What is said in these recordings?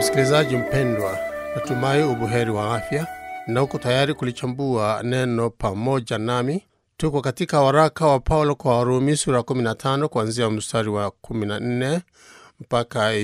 Msikilizaji mpendwa, natumai ubuheri wa afya na uko tayari kulichambua neno pamoja nami. Tuko katika waraka wa Paulo kwa Warumi sura 15 kuanzia mstari wa 14 mpaka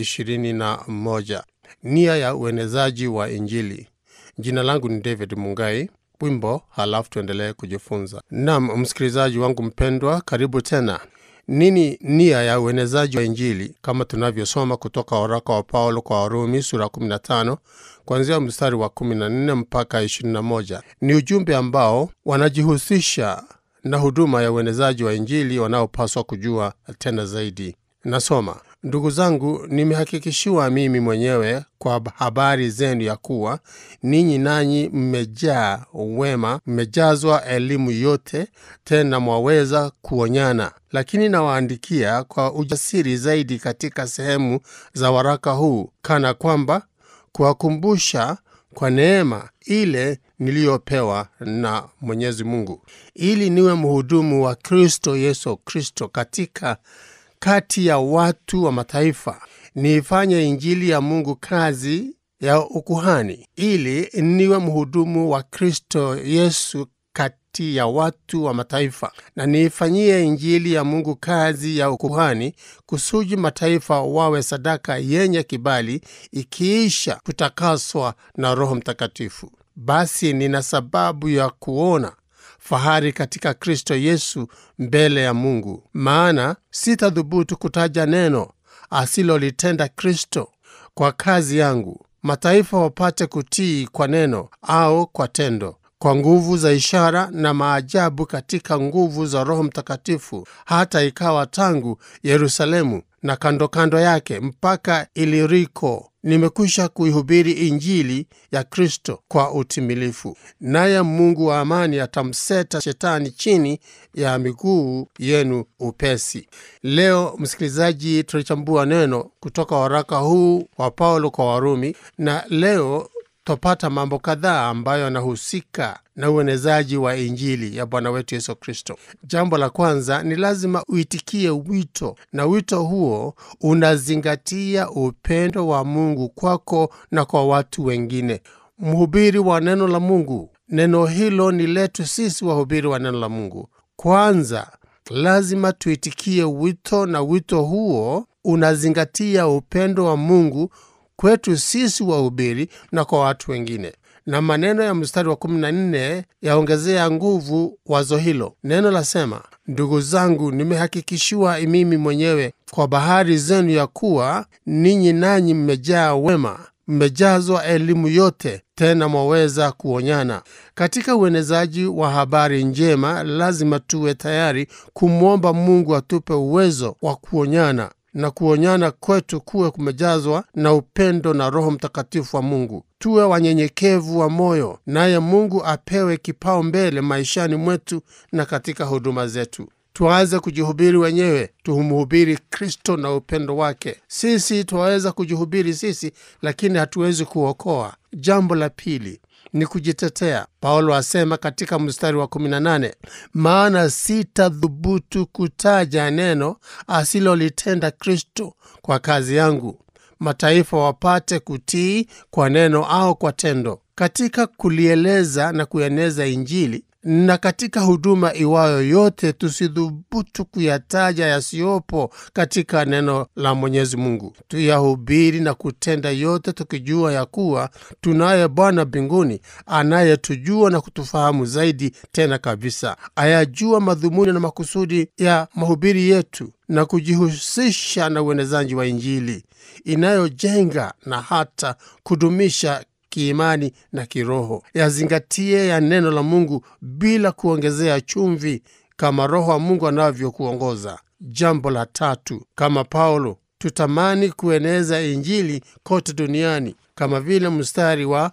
21, nia ya uenezaji wa Injili. Jina langu ni David Mungai. Wimbo halafu tuendelee kujifunza. Nam msikilizaji wangu mpendwa, karibu tena. Nini nia ya uenezaji wa Injili? Kama tunavyosoma kutoka waraka wa Paulo kwa Warumi sura 15 kuanzia mstari wa 14 mpaka 21, ni ujumbe ambao wanajihusisha na huduma ya uenezaji wa Injili wanaopaswa kujua tena zaidi. Nasoma: Ndugu zangu, nimehakikishiwa mimi mwenyewe kwa habari zenu ya kuwa ninyi nanyi mmejaa wema, mmejazwa elimu yote, tena mwaweza kuonyana. Lakini nawaandikia kwa ujasiri zaidi katika sehemu za waraka huu, kana kwamba kuwakumbusha kwa neema ile niliyopewa na Mwenyezi Mungu, ili niwe mhudumu wa Kristo Yesu Kristo katika kati ya watu wa mataifa, niifanye injili ya Mungu kazi ya ukuhani, ili niwe mhudumu wa Kristo Yesu kati ya watu wa mataifa, na niifanyie injili ya Mungu kazi ya ukuhani, kusudi mataifa wawe sadaka yenye kibali, ikiisha kutakaswa na Roho Mtakatifu. Basi nina sababu ya kuona fahari katika Kristo Yesu mbele ya Mungu, maana sitadhubutu kutaja neno asilolitenda Kristo kwa kazi yangu, mataifa wapate kutii kwa neno au kwa tendo, kwa nguvu za ishara na maajabu, katika nguvu za Roho Mtakatifu, hata ikawa tangu Yerusalemu na kando kando yake mpaka Iliriko nimekwisha kuihubiri Injili ya Kristo kwa utimilifu. Naye Mungu wa amani atamseta Shetani chini ya miguu yenu upesi. Leo msikilizaji, tunachambua neno kutoka waraka huu wa Paulo kwa Warumi, na leo twapata mambo kadhaa ambayo yanahusika na uenezaji wa Injili ya Bwana wetu Yesu Kristo. Jambo la kwanza ni lazima uitikie wito, na wito huo unazingatia upendo wa Mungu kwako na kwa watu wengine. Mhubiri wa neno la Mungu, neno hilo ni letu sisi wahubiri wa neno la Mungu. Kwanza lazima tuitikie wito, na wito huo unazingatia upendo wa Mungu kwetu sisi wahubiri na kwa watu wengine. Na maneno ya mstari wa 14 yaongezea nguvu wazo hilo. Neno lasema, ndugu zangu, nimehakikishiwa mimi mwenyewe kwa bahari zenu ya kuwa ninyi nanyi mmejaa wema, mmejazwa elimu yote, tena mwaweza kuonyana. Katika uenezaji wa habari njema, lazima tuwe tayari kumwomba Mungu atupe uwezo wa kuonyana na kuonyana kwetu kuwe kumejazwa na upendo na Roho Mtakatifu wa Mungu. Tuwe wanyenyekevu wa moyo, naye Mungu apewe kipao mbele maishani mwetu na katika huduma zetu. Tuanze kujihubiri wenyewe, tumhubiri Kristo na upendo wake. Sisi twaweza kujihubiri sisi, lakini hatuwezi kuokoa. Jambo la pili ni kujitetea. Paulo asema katika mstari wa 18, maana sitadhubutu kutaja neno asilolitenda Kristo kwa kazi yangu, mataifa wapate kutii kwa neno au kwa tendo. Katika kulieleza na kueneza Injili na katika huduma iwayo yote, tusidhubutu kuyataja yasiyopo katika neno la Mwenyezi Mungu. Tuyahubiri na kutenda yote, tukijua ya kuwa tunaye Bwana mbinguni anayetujua na kutufahamu zaidi tena kabisa, ayajua madhumuni na makusudi ya mahubiri yetu na kujihusisha na uenezaji wa Injili inayojenga na hata kudumisha kiimani na kiroho. Yazingatie ya neno la Mungu bila kuongezea chumvi, kama Roho wa Mungu anavyokuongoza. Jambo la tatu, kama Paulo tutamani kueneza Injili kote duniani, kama vile mstari wa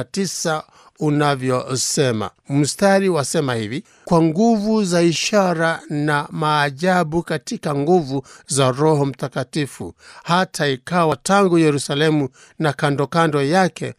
19 unavyosema. Mstari wasema hivi: kwa nguvu za ishara na maajabu, katika nguvu za Roho Mtakatifu, hata ikawa tangu Yerusalemu na kando kando yake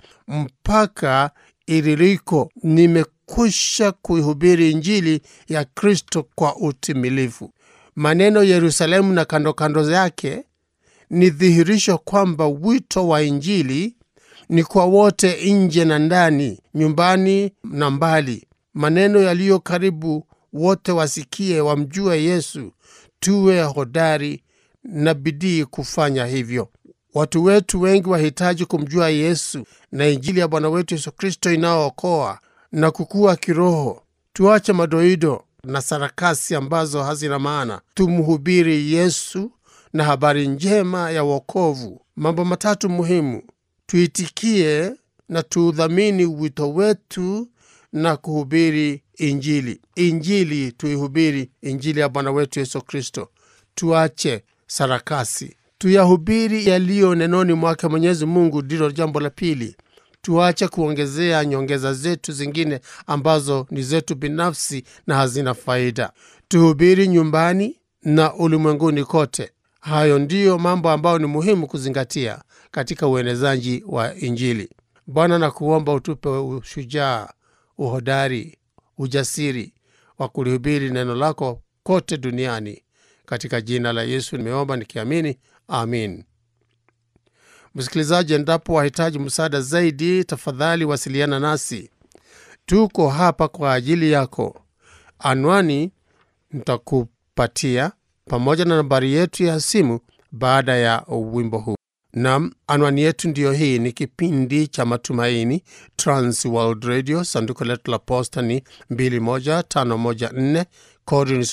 mpaka Iliriko, nimekwisha kuihubiri Injili ya Kristo kwa utimilifu. Maneno Yerusalemu na kando kando yake ni dhihirisho kwamba wito wa Injili ni kwa wote, nje na ndani, nyumbani na mbali. Maneno yaliyo karibu, wote wasikie, wamjue Yesu. Tuwe hodari na bidii kufanya hivyo. Watu wetu wengi wahitaji kumjua Yesu na Injili ya Bwana wetu Yesu Kristo inayookoa na kukua kiroho. Tuache madoido na sarakasi ambazo hazina maana, tumhubiri Yesu na habari njema ya wokovu. Mambo matatu muhimu: tuitikie na tuudhamini wito wetu na kuhubiri Injili. Injili tuihubiri, Injili ya Bwana wetu Yesu Kristo. Tuache sarakasi, tuyahubiri yaliyo nenoni mwake Mwenyezi Mungu. Ndilo jambo la pili. Tuache kuongezea nyongeza zetu zingine ambazo ni zetu binafsi na hazina faida. Tuhubiri nyumbani na ulimwenguni kote. Hayo ndiyo mambo ambayo ni muhimu kuzingatia katika uenezaji wa Injili. Bwana, na kuomba utupe ushujaa, uhodari, ujasiri wa kulihubiri neno lako kote duniani. Katika jina la Yesu nimeomba nikiamini, amin. Msikilizaji, endapo wahitaji msaada zaidi, tafadhali wasiliana nasi. Tuko hapa kwa ajili yako. Anwani nitakupatia pamoja na nambari yetu ya simu baada ya wimbo huu. Nam, anwani yetu ndiyo hii. Ni kipindi cha Matumaini, Trans World Radio. Sanduku letu la posta ni 21514 kodi ni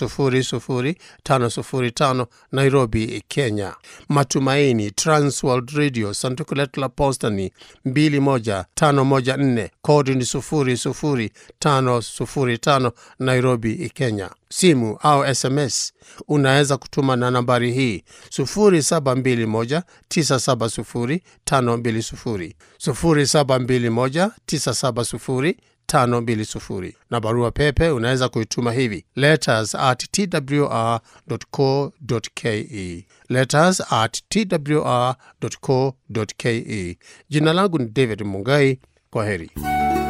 00505 Nairobi, Kenya. Matumaini, Trans World Radio. Sanduku letu la posta ni 21514 kodi ni 00505 Nairobi, Kenya. Simu au SMS unaweza kutuma na nambari hii 0721970520 0721970520 na barua pepe unaweza kuituma hivi letters at twr.co.ke, letters at twr.co.ke. Jina langu ni David Mungai. Kwa heri.